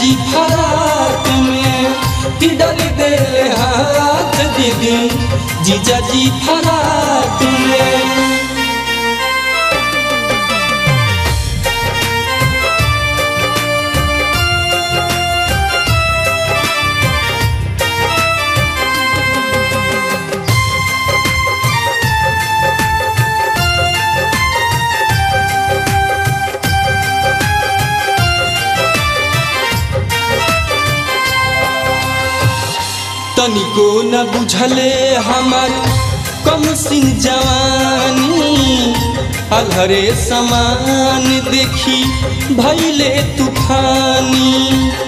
जी फराक में कि डाली देले हाथ दीदी जीजा जी फराक में तनिको न बुझले हमार कम सिंह जवानी अलहरे समान देखी भैले तूफानी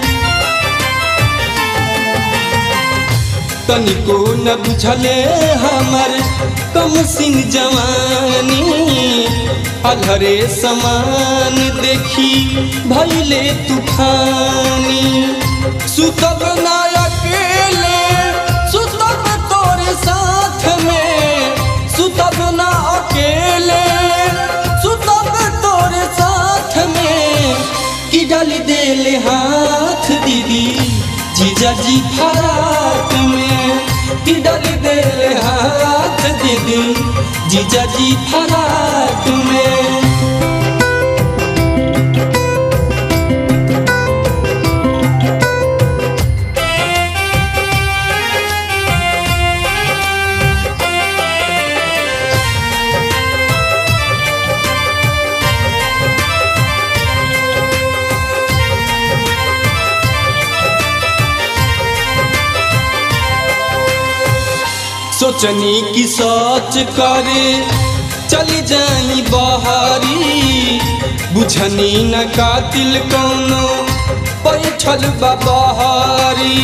तनिको न बुझले हमार कम सिंह जवानी अलहरे समान देखी भैले तूफानी सुतब ना अकेले सुतब तोरे साथ में सुतब ना अकेले सुतब तोरे साथ में कि डाल देले हाथ दीदी जीजा जी फराक में कि डाल देले हाथ दीदी जीजा जी फराक में सोचनी की सोच करे चली जाई बहारी बुझनी न कातिल कौनो पैठल बहारी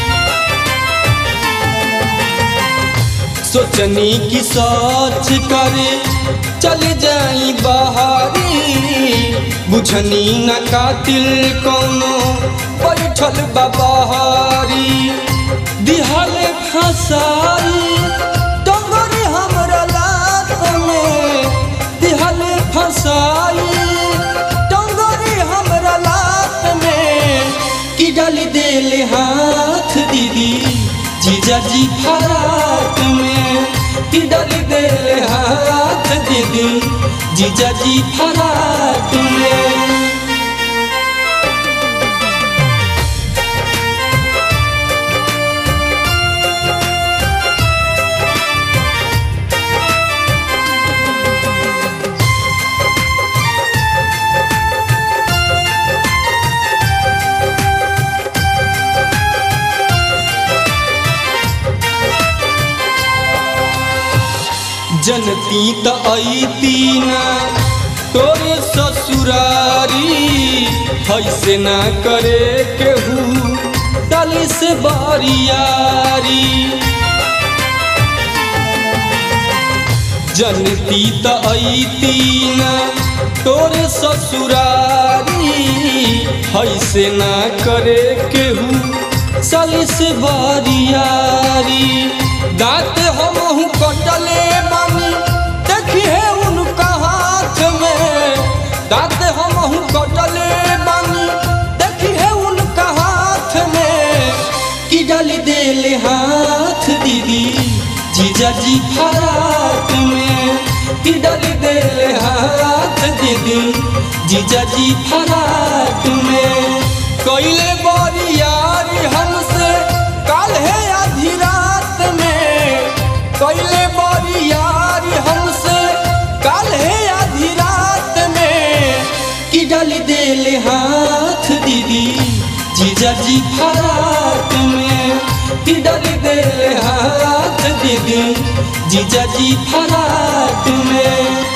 सोचनी की सोच करे चली जाई बहारी बुझनी न कातिल कौनो पैठल बहारी दिहले फसाई डोंगरी हमरा लात में दिहले फसाई डोंगरी हमरा लात में कि डाली देले हाथ दीदी जीजा जी फराक में कि डाली देले हाथ दीदी जीजा जी फराक में जनती त ऐती ना तोरे ससुरारी ऐसे ना करे केहू डाली से बारियारी जनती त ऐती ना तोरे ससुरारी ऐसे ना करे केहू साली से बारियारी दांत हमहू कटले बानी देखी है उनका हाथ में दांत हमहू कटले बानी देखी है उनका हाथ में कि डाली देले हाथ दीदी जीजा जी फराक में कि डाली देले हाथ दीदी जीजा जी फराक में कैले बरियारी हमसे काल है आधी रात में कैले बरियारी हमसे काल है आधी रात में कि डाली देले हाथ दीदी जीजा जी फराक में कि डाली देले हाथ दीदी जीजा जी फराक में